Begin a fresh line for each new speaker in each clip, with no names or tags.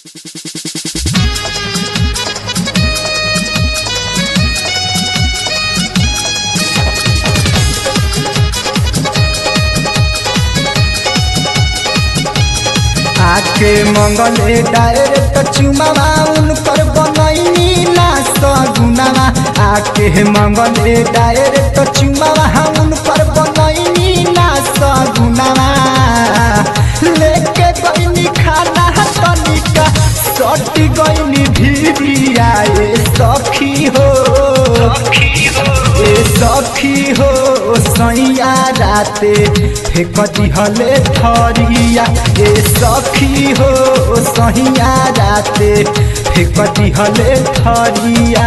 आके मंगले डायरेक्ट चुमावा उनकर बनैनी ना सगुनावा आके मंगले डायरेक्ट चुमावा उनकर बनैनी ना सगुनावा लेके गईनी खाना तनिका सट गईनी भिरिया ए सखी हो ए सखी हो सैया राते फेक दिहले थरिया ए सखी हो सैया राते फेक दिहले थरिया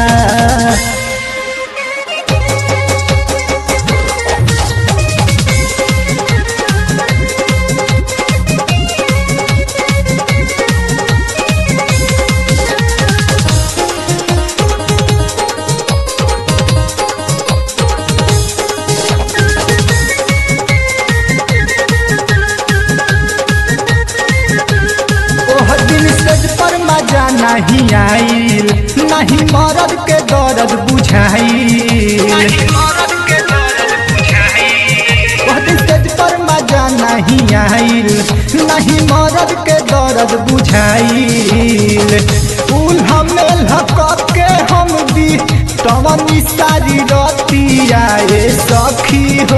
ओह दिन सेज पर मजा नहीं आइल नहीं मरद के दर्द बुझाइल ओह दिन सेज पर मजा नहीं आइल नहीं मरद के दर्द बुझाइल उल्हा मेल के हम भी तमनी सारी रतिया ए सखी हो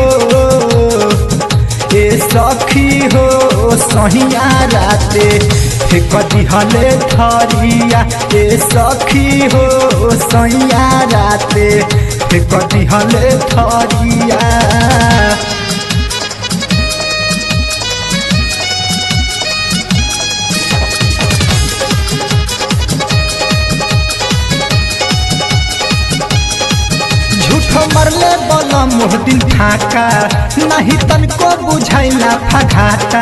ए सखी हो सहिया राते कति हले थरिया ए सखी हो सैया राते कति हले थरिया झूठो मरले बला मोह दिन फाका नहीं तनको बुझाइला फघाता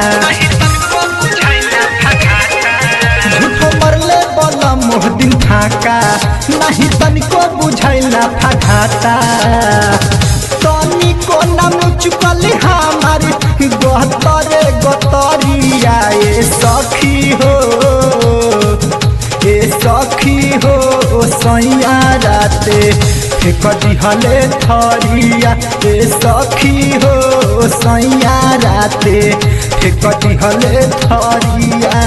झूठो मरले बला मोह दिन फाका नहीं तनको बुझाइला फघाता तनिको नाम चुकल हमार गतरे गतरिया ए सखी हो ए सखी हो सैया राते कति हले थरिया ए सखी हो सैया राते कति हले थरिया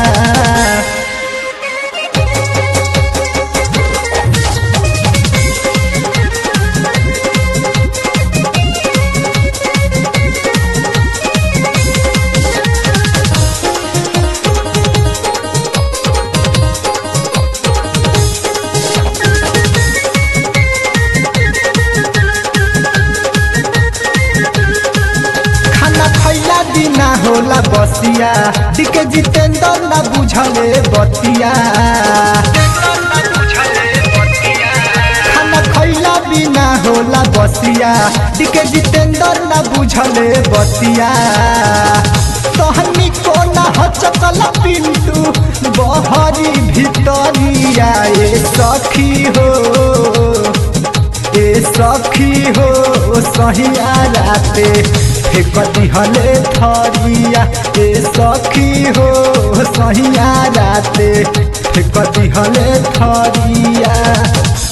खाना खैला बिना होला बसिया दिके जितेंद्र ना बुझले बतिया खाना खैला बिना होला बसिया दिके जितेंद्र ना बुझले बतिया तहनी को ना हचकल पिंटू बहरी भितरिया ए सखी हो ए सखी हो सहिया राते कति हले थरिया ए सखी हो सहिया राते कति हले थरिया